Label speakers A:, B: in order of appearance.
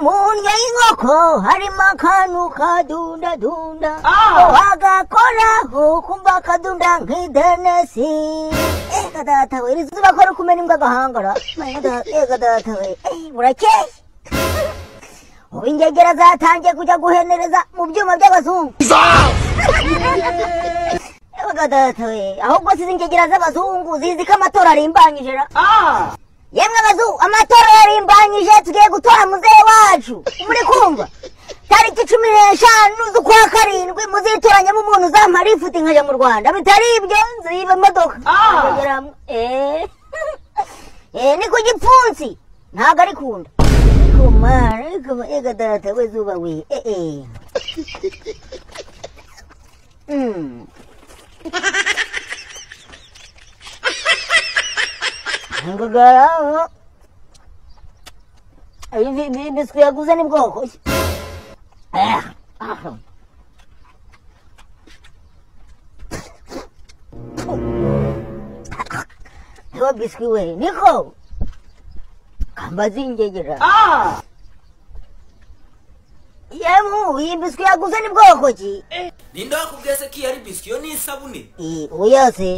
A: ngomungyaingoko harimo akantu kadundadunda
B: Ah!
A: ngo wagakoraho kumva kadunda nk'idenesi ega data we iri zuba ko kumena imbwa agahangara Ega da- ega data we eh, burakeye ubu ingegera zatangiye kujya guhenereza mu byuma by'abazungu ega data we ahubwo si ingegera z'abazungu zizi ko amatora arimbanyije ra
B: Ah!
A: yemwe abazungu amatora yarimbanyije tugiye gutora muzehe wacu muri kumva tariki cumi n'eshanu z'ukwa karindwi muzitoranyemo umuntu uzamara ifuti nkajya mu rwanda bitari ibyo nziba imodoka
B: Ah!
A: Nkageramo. Eh. Eh, ni ku gipfunsi ntabwo ari kunda kumara ega data we zuba we eh, eh. Mm. ngagaraho biswi yaguze ni bwoko ki? Eh, ah. Ewa biswi we niko kambazi ingegera
B: Ah!
A: yemu iyi biswi yaguze ni bwoko ki
C: ninde wakubwiye se ko iyo ari biswi iyo ni isabune
A: Eh, oya se